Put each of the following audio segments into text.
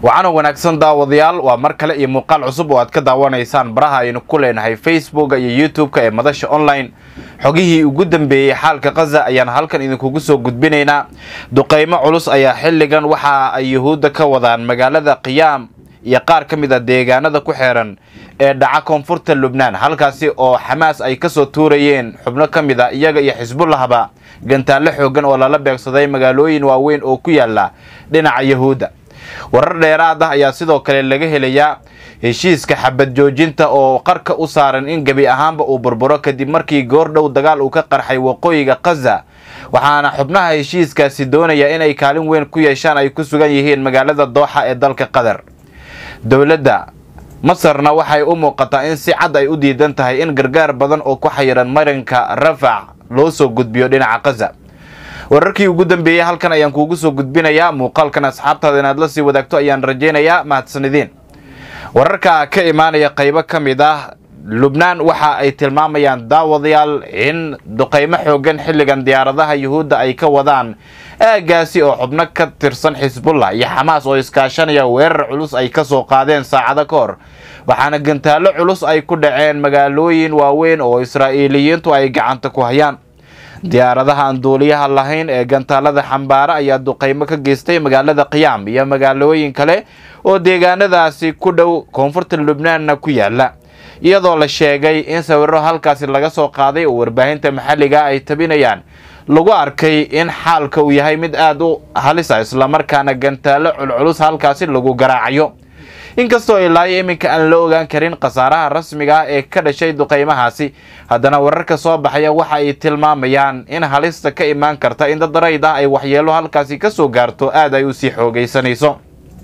waxaana wanaagsan daawadayaal waa mar kale iyo muuqaal cusub oo aad ka daawanaysaan baraha aynu ku leenahay facebooka iyo youtube-ka ee madasha online xogihii ugu dambeeyey xaalka khaza ayaan halkan idinkugu soo gudbinaynaa duqeymo culus ayaa xilligan waxa ay yuhuudda ka wadaan magaalada qiyaam iyo qaar ka mid a deegaanada ku xeeran ee dhaca koonfurta lubnaan halkaasi oo xamaas ay kasoo tuurayeen xubno ka mid a iyaga iyo xisbullahba gantaallo xoogan oo lala beegsaday magaalooyin waaweyn oo ku yaala dhinaca yuhuudda warar dheeraad ah ayaa sidoo kale laga helayaa heshiiska xabad joojinta oo qarka u saaran in gebi ahaanba uu burburo kadib markii goordhow dagaal uu ka qarxay waqooyiga khaza waxaana xubnaha heshiiskaasi doonaya inay kaalin weyn ku yeeshaan ay ku sugan yihiin magaalada dooxa ee dalka qatar dowladda masarna waxay u muuqataa in si cad ay u diidan tahay in gargaar badan oo ku xayiran marinka rafac loo soo gudbiyo dhinaca khaza wararkii ugu dambeeyey halkan ayaan kuugu soo gudbinayaa muuqaalkan asxaabtaada inaad la sii wadaagto ayaan rajaynayaa mahadsanideen wararka ka imaanaya qaybo ka mid ah lubnaan waxa ay tilmaamayaan daawadayaal in duqeymo xoogan xilligan diyaaradaha yuhuudda ay ka wadaan aagaasi oo xubno ka tirsan xisbullah iyo xamaas oo iskaashanaya weerar culus ay ka soo qaadeen saacado ka hor waxaana gantaallo culus ay ku dhaceen magaalooyin waaweyn oo israa'iiliyiintu ay gacanta ku hayaan diyaaradaha aan duuliyaha lahayn ee gantaalada xambaara ayaa duqeymo ka geystay magaalada qiyaam iyo magaalooyin kale oo deegaanadaasi ku dhow koonfurta lubnaanna ku yaala iyadoo la sheegay in sawiro halkaasi laga soo qaaday oo warbaahinta maxalliga ay tabinayaan lagu arkay in xaalka uu yahay mid aada u halisa islamarkaana gantaallo culculus halkaasi lagu garaacayo inkastoo ilaayo iminka aan la ogaan karin khasaaraha rasmiga ah ee ka dhashay duqeymahaasi haddana wararka soo baxaya waxa ay tilmaamayaan in halista ka imaan karta in dad rayd ah ay waxyeelo halkaasi ka soo gaarto aada ay usii xoogaysanayso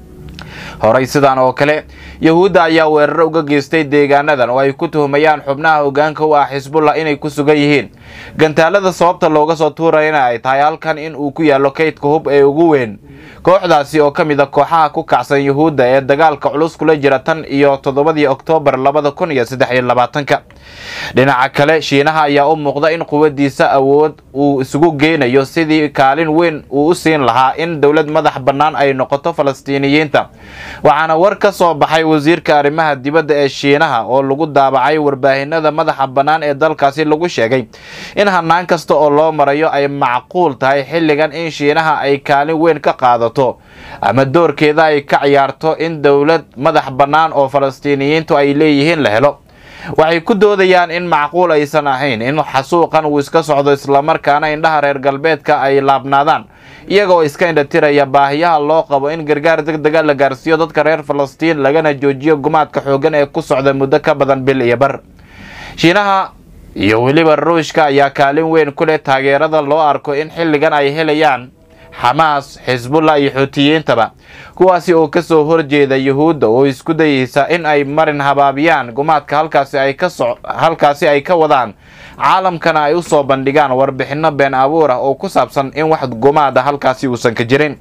horey sidaan oo kale yahuudda ayaa weeraro uga geystay deegaanadan oo ay ku tuhumayaan xubnaha hogaanka u ah xisbullah inay ku sugan yihiin gantaalada sababta looga soo tuurayana ay tahay halkan in uu ku yaallo kaydka hub ee ugu weyn kooxdaasi oo ka mid a kooxaha ku kacsan yuhuudda ee dagaalka culus kula jira tan iyo toddobadii oktoobar labada kun iyo saddex iyo labaatanka dhinaca kale shiinaha ayaa u muuqda in quwadiisa awood uu isugu geynayo sidii kaalin weyn uu u siin lahaa in dowlad madax bannaan ay noqoto falastiiniyiinta waxaana war ka soo baxay wasiirka arrimaha dibadda ee shiinaha oo lagu daabacay warbaahinada madaxa bannaan ee dalkaasi lagu sheegay in hanaan kasta oo loo marayo ay macquul tahay xilligan in shiinaha ay kaalin weyn ka qaadato ama doorkeeda ay ka ciyaarto in dowlad madax bannaan oo falastiiniyiintu ay leeyihiin la helo waxay ku doodayaan in macquul aysan ahayn in xasuuqan uu iska socdo islamarkaana indhaha reer galbeedka ay laabnaadaan iyagoo iska indhatiraya baahiyaha loo qabo in gargaar deg dega la gaarsiiyo dadka reer falastiin lagana joojiyo gumaadka xoogan ee ku socda muddo ka badan bil iyo bar shiinaha iyo weliba ruushka ayaa kaalin weyn ku leh taageerada loo arko in xilligan ay helayaan xamaas xisbullah iyo xuutiyiintaba kuwaasi oo kasoo horjeeda yuhuudda oo isku dayeysa in ay marin habaabiyaan gumaadka halkaasi ay ka so halkaasi ay ka wadaan caalamkana ay usoo bandhigaan warbixino been abuur ah oo ku saabsan in wax gumaada halkaasi uusan ka jirin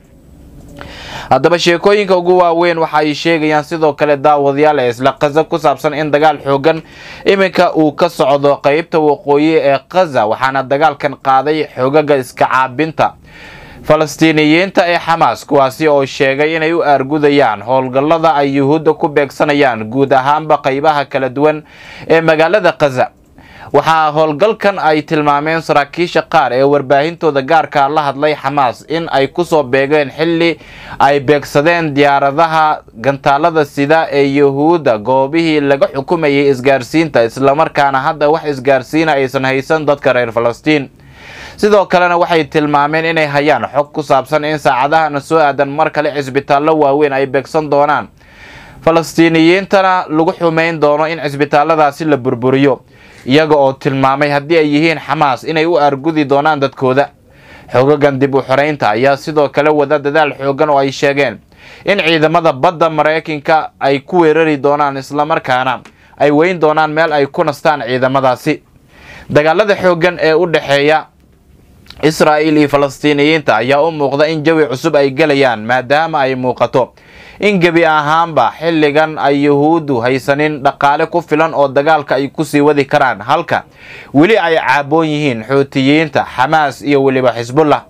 haddaba sheekooyinka ugu waaweyn waxa ay sheegayaan sidoo kale daawadayaal ee isla khaza ku saabsan in dagaal xoogan iminka uu ka socdo qeybta waqooyi ee khaza waxaana dagaalkan qaaday xoogaga iska caabinta falastiiniyiinta ee xamaas kuwaasi oo sheegay inay u aargudayaan howlgallada ay yuhuudda ku beegsanayaan guud ahaanba qaybaha kala duwan ee magaalada khaza waxaa howlgalkan ay tilmaameen saraakiisha qaar ee warbaahintooda gaarkaa la hadlay xamaas in ay kusoo beegeen xilli ay beegsadeen diyaaradaha gantaalada sida ee yuhuudda goobihii laga xukumayay isgaarsiinta islamarkaana hadda wax isgaarsiina aysan haysan dadka reer falastiin sidoo kalena waxay tilmaameen inay hayaan xog ku saabsan in saacadahana soo aadan mar kale cisbitaallo waaweyn ay beegsan doonaan falastiiniyiintana lagu xumayn doono in cisbitaalladaasi la burburiyo iyaga oo tilmaamay haddii ay yihiin xamaas inay u aargudi doonaan dadkooda xogagan dib u xoreynta ayaa sidoo kale wada dadaal xoogan oo ay sheegeen in ciidamada badda maraykanka ay ku weerari doonaan islamarkaana ay weyn doonaan meel ay ku nastaan ciidamadaasi dagaalada xoogan ee u dhexeeya israa'iil iyo falastiiniyiinta ayaa u muuqda in jawi cusub ay gelayaan maadaama ay muuqato in gebi ahaanba xilligan ay yuhuuddu haysanin dhaqaale ku filan oo dagaalka ay kusii wadi karaan halka weli ay caaboon yihiin xuutiyiinta xamaas iyo weliba xisbullah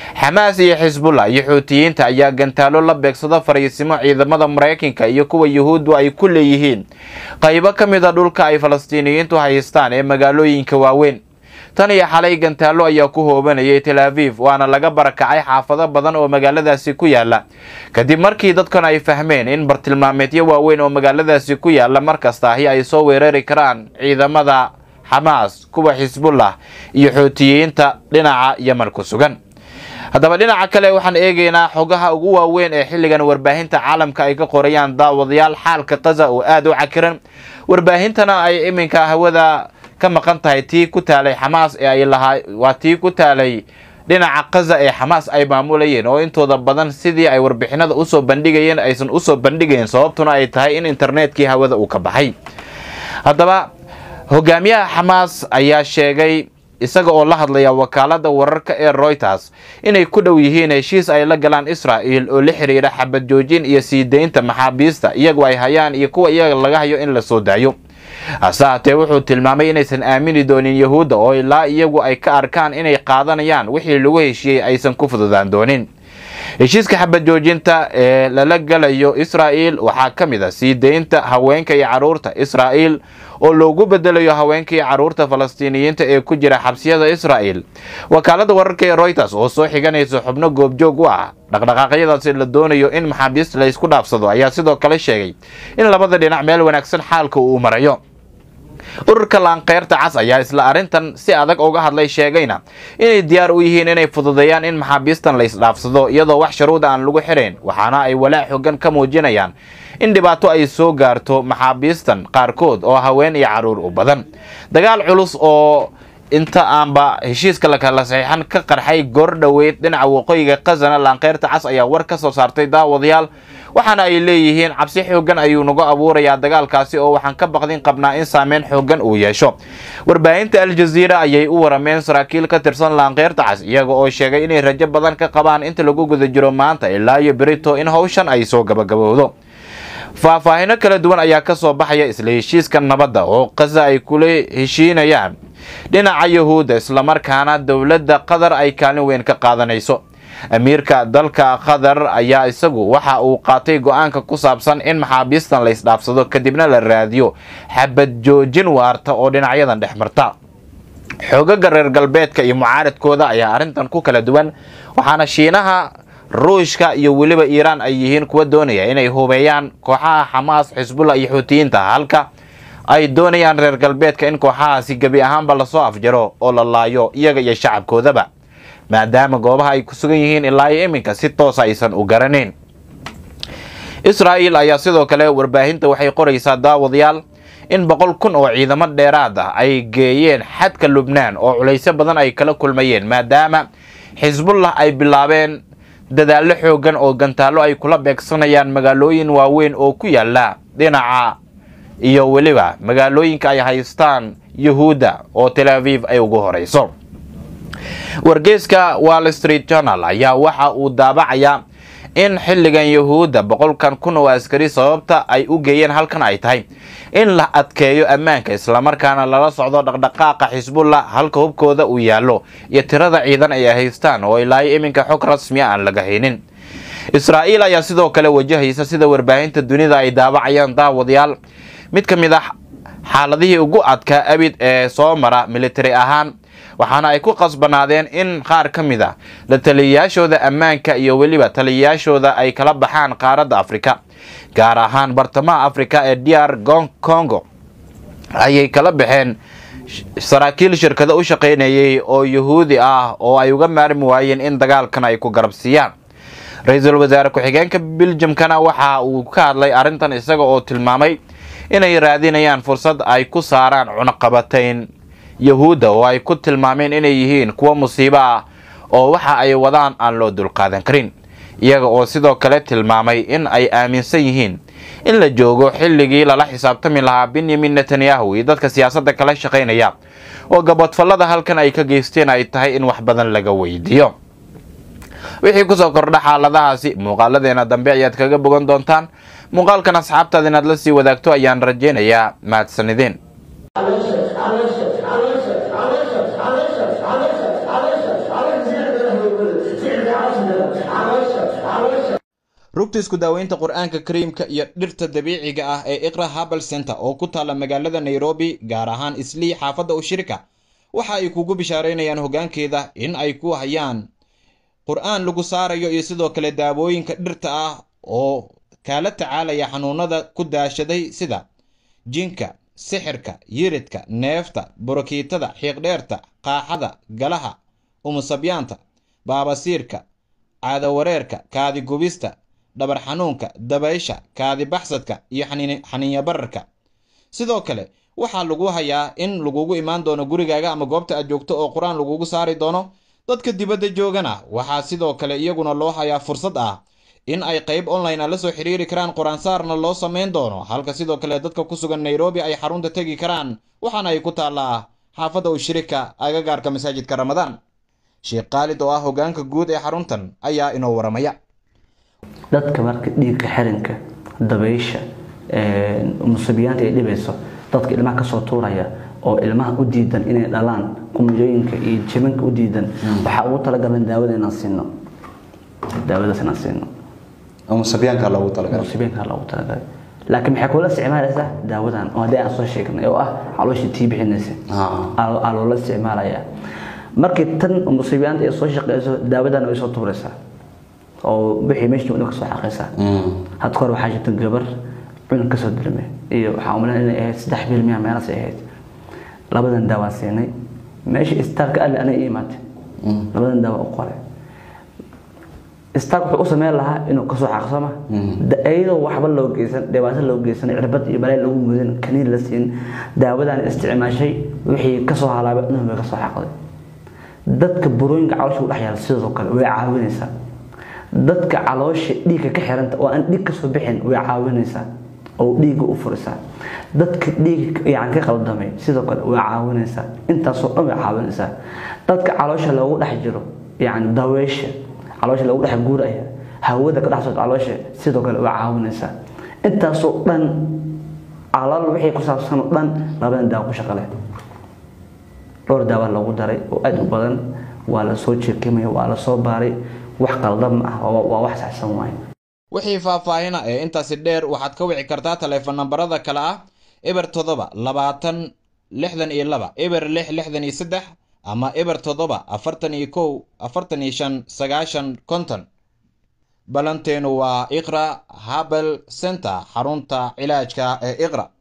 xamaas iyo xisbullah iyo xuutiyiinta ayaa gantaalo la beegsado fariisimo ciidamada maraykanka iyo kuwa yuhuuddu ay ku leeyihiin qaybo ka mid a dhulka ay falastiiniyiintu haystaan ee magaalooyinka waaweyn tan iyo xalay gantaalo ayaa ku hoobanayay tel aviv waana laga barakacay xaafado badan oo magaaladaasi ku yaala kadib markii dadkan ay fahmeen in bartilmaameedyo waaweyn oo magaaladaasi ku yaala markastaahi ay soo weerari karaan ciidamada xamaas kuwa xisbullah iyo xuutiyiinta dhinaca yeman ku sugan haddaba dhinaca kale waxaan eegaynaa xogaha ugu waaweyn ee xilligan warbaahinta caalamka ay ka qorayaan daawadayaal xaalka kaza oo aada u cakiran warbaahintana ay iminka hawada ka maqan tahay tii ku taalay xamaas ee ay lahaa waa tii ku taalay dhinaca kaza ee xamaas ay maamulayeen oo intooda badan sidii ay warbixinada usoo bandhigayeen aysan usoo bandhigayn sababtuna ay tahay in internetkii hawada uu ka baxay haddaba hogaamiyaha xamaas ayaa sheegay isaga oo la hadlaya wakaalada wararka ee royters inay ku dhow yihiin heshiis ay la galaan israa'il oo la xiriira xabad joojin iyo sii deynta maxaabiista iyagu ay hayaan iyo kuwa iyaga laga hayo in la soo daayo hase haatee wuxuu tilmaamay inaysan aamini doonin yahuudda oo ilaa iyagu ay ka arkaan inay qaadanayaan wixii lagu heshiiyey aysan ku fududaan doonin heshiiska xabad joojinta ee lala galayo israa'il waxaa ka mid a sii deynta haweenka iyo carruurta israa'il oo loogu bedelayo haweenka iyo carruurta falastiiniyiinta ee ku jira xabsiyada israa'il wakaalada wararka ee royters oo soo xiganaysa xubno goobjoog u ah dhaqdhaqaaqyadaasi la doonayo in maxaabiist la isku dhaafsado ayaa sidoo kale sheegay in labada dhinac meel wanaagsan xaalka uu marayo ururka laankeyrta cas ayaa isla arrintan si adag uga hadlay sheegayna inay diyaar u yihiin inay fududeeyaan in maxaabiistan la isdhaafsado iyadoo wax sharuuda aan lagu xirayn waxaana ay walaac xogan ka muujinayaan in dhibaato ay soo gaarto maxaabiistan qaarkood oo haween iyo carruur u badan dagaal culus oo inta aanba heshiiska lakala saxiixan ka qarxay goor dhoweyd dhinaca waqooyiga kazana laankeyrta cas ayaa war ka soo saartay daawadayaal waxaana ay leeyihiin cabsi xoogan ayuu nagu abuurayaa dagaalkaasi oo waxaan ka baqdin qabnaa in saameyn xoogan uu yeesho warbaahinta aljaziira ayay u warameen saraakiil ka tirsan laankeyrta cas iyaga oo sheegay inay rajo badan ka qabaan inta lagu guda jiro maanta ilaa iyo berito in hawshan ay soo gabagabowdo faahfaahino kala duwan ayaa ka soo baxaya isla heshiiska nabadda oo kaza ay kula heshiinayaan dhinaca yahuudda islamarkaana dowladda qatar ay kaalin weyn ka qaadanayso amiirka dalka qatar ayaa isagu waxa uu qaatay go-aanka ku saabsan in maxaabiistan la isdhaafsado kadibna la raadiyo xabad joojin waarta oo dhinacyadan dhex marta xoogaga reer galbeedka iyo mucaaradkooda ayaa arrintan ku kala duwan waxaana shiinaha ruushka iyo weliba iiraan ay yihiin kuwa doonaya inay hubeeyaan kooxaha xamaas xisbullah iyo xuutiyiinta halka ay doonayaan reer galbeedka in kooxahaasi gebi ahaanba lasoo afjaro oo la laayo iyaga iyo shacabkoodaba maadaama goobaha ay ku sugan yihiin ilaa iyo iminka si toosa aysan u garanayn israa'il ayaa sidoo kale warbaahinta waxay qoraysaa daawadayaal in boqol kun oo ciidamo dheeraad ah ay geeyeen xadka lubnaan oo culaysyo badan ay kala kulmayeen maadaama xisbullah ay bilaabeen dadaallo xoogan oo gantaallo ay kula beegsanayaan magaalooyin waaweyn oo ku yaala dhinaca iyo weliba magaalooyinka ay haystaan yuhuudda oo tel aviv ay ugu horeyso wargeyska wall street journal ayaa waxa uu daabacayaa in xilligan yuhuudda boqolkan kun oo askari sababta ay u geeyeen halkan ay tahay in la adkeeyo ammaanka islamarkaana lala socdo dhaqdhaqaaqa xisbullah halka hubkooda uu yaallo iyo tirada ciidan ay haystaan oo ilaayo iminka xog rasmiya aan laga haynin israa'iil ayaa sidoo kale wajahaysa sida warbaahinta dunida ay daawacayaan daawadayaal mid ka mid ah xaaladihii ugu adkaa abid ee soo mara militari ahaan waxaana ay ku qasbanaadeen in qaar ka mid a la taliyayaashooda ammaanka iyo weliba taliyayaashooda ay kala baxaan qaaradda afrika gaar ahaan bartamaha afrika ee dr congo ayay kala baxeen saraakiil shirkado u shaqaynayay oo yuhuudi ah oo ay uga maarmi waayeen in dagaalkan ay ku garabsiiyaan ra-iisul wasaare ku-xigeenka biljamkana waxa uu ka hadlay arrintan isaga oo tilmaamay inay raadinayaan fursad ay ku saaraan cunaqabatayn yahuudda oo ay ku tilmaameen inay yihiin kuwa musiibo ah oo waxa ay wadaan aan loo dulqaadan karin iyaga oo sidoo kale tilmaamay in ay aaminsan yihiin in la joogo xilligii lala xisaabtami lahaa benyamin netanyahu iyo dadka siyaasadda kala shaqaynaya oo gabadfallada halkan ay ka geysteen ay tahay in wax badan laga weydiiyo wixii kusoo kordha xaaladahaasi muuqaaladeena dambe ayaad kaga bogan doontaan muuqaalkan asxaabtaada inaad la sii wadaagto ayaan rajaynayaa mahadsanideen على شك على شك على شك على شك على شك على شك على زيادة له زيادة rugta isku daaweynta qur-aanka kariimka iyo dhirta dabiiciga ah ee iqra habal center oo ku taalla magaalada nairobi gaar ahaan islii xaafadda ushirika waxa ay kugu bishaaraynayaan hoggaankeeda in ay ku hayaan qur-aan lagu saarayo iyo sidoo kale daawooyinka dhirta ah oo kaala tacaalaya xanuunada ku daashaday sida jinka sixirka yiridka neefta borokiitada xiiqdheerta qaaxada galaha umusabyaanta baabasiirka caadawareerka kaadi gubista dhabar xanuunka dabaysha kaadi baxsadka iyo xaniinya bararka sidoo kale waxaa lagu hayaa in lagugu imaan doono gurigaaga ama goobta aad joogto oo qur-aan lagugu saari doono dadka dibadda joogana waxaa sidoo kale iyaguna loo hayaa fursad ah in ay qayb online a la soo xiriiri karaan qur-aansaarna loo samayn doono halka sidoo kale dadka ku sugan nairobi ay xarunta tegi karaan waxaana ay ku taallaa xaafadda ushirika agagaarka masaajidka ramadaan sheekh khaalid oo ah hoggaanka guud ee xaruntan ayaa inoo waramaya dadka marka dhiigka xirinka dabaysha musubiyaanta ay dhibayso dadka ilmaha kasoo tuuraya oo ilmaha u diidan inay dhalaan qumjooyinka iyo jibinka u diidan waxaa ugu talagalan daawada inaan siino daawadaas inaan siino musabyaanka loogu talagalay musubiyaanka loogu talagalay laakiin maxay kula isticmaalaysaa daawadan oo haddii aan soo sheegnay oo ah calooshii tii bixinaysa aa loola isticmaalaya markii tan musibiyaanta ay soo shaqeyso daawadan way soo tuuraysaa oo wixii meeshii wadhan kasoo xaqaysaa hadda hore waxaa jirta gabar cunug kasoo dilme iyo waxaa umaleyn inay ahayd saddex bil miya meelaas ay ahayd labadan daawaan siinay meesha istaalka alle anay ii imaatay labadan daawa u qoray istaalka wuxuu u sameyn lahaa inuu kasoo xaqso ma iyadoo waxba loo geysan dhibaato loo geysan cirbad iyo balay lagu mudin kaniin la siin daawadan isticmaashay wixii kasoo halaabay inuu bay kasoo xaqday dadka burooyinka caloosha u dhex yaala sidoo kale way caawinaysaa dadka caloosha dhiigga ka xiranta oo aan dhiig kasoo bixin way caawinaysaa oo dhiigga u furisaa dadka dhiigga yani ka qaldamay sidoo kale way caawinaysaa intaasoo dhan way caawinaysaa dadka caloosha loogu dhex jiro yani daweysha caloosha loogu dhex guuraya hawada ka dhex socda caloosha sidoo kale way caawinaysaa intaasoo dhan calool wixii ku saabsan oo dhan labadan daawo ku shaqo leh dhowr daawa loogu daray oo aada u badan waa la soo jeekimaya waa la soo baaray wax qaldan ma ah waa wax saxsan waaye wixii faahfaahina ee intaasi dheer waxaad ka wici kartaa taleefon nambarada kale ah eber toddoba labaatan lixdan iyo laba eber lix lixdan iyo saddex ama eber toddoba afartan iyo kow afartan iyo shan sagaashan konton balanteenu waa iqra habel center xarunta cilaajka ee iqra